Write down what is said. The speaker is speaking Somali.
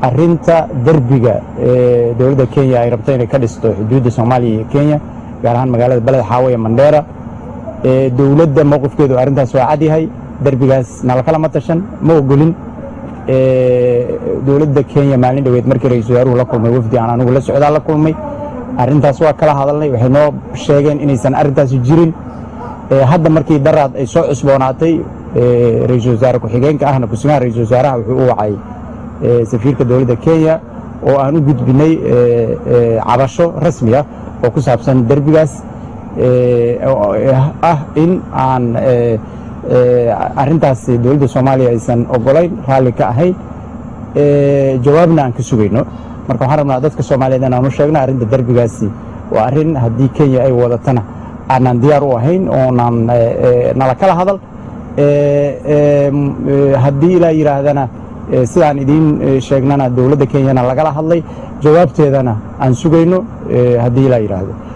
arinta derbiga ee dowladda kenya ay rabto inay ka dhisto xuduudda soomaaliya iyo kenya gaar ahaan magaalada beled xaawo ee mandheera dowladda mowqifkeedu arrintaas waa cadyahay derbigaas nalakalama tashan ma ogolin dowladda kenya maalin dhoweed markii ra-isul wasaaruhu la kulmay wafdi aan anigu la socdaa la kulmay arrintaas waa kala hadalnay waxay noo sheegeen inaysan arrintaasi jirin hadda markii daraad ay soo cusboonaatay ra-iisul wasaare ku-xigeenka ahna kusigaha ra-isul wasaaraha wuxuu u wacay safiirka dowladda kenya oo aan u gudbinay cabasho rasmi ah oo ku saabsan derbigaas ah in aan arrintaas dowladda soomaaliya aysan ogolayn raalli ka ahayn jawaabna aan ka sugayno marka waxaan rabnaa dadka soomaaliyeed inaan u sheegno arrinta derbigaasi waa arrin haddii kenya ay wadatana aanaan diyaar u ahayn oonaan nala kala hadal haddii ilaa yidhaahdana sidaan idiin sheegnana dowladda kenyana lagala hadlay jawaabteedana aan sugayno haddii ilaa yidhaahdo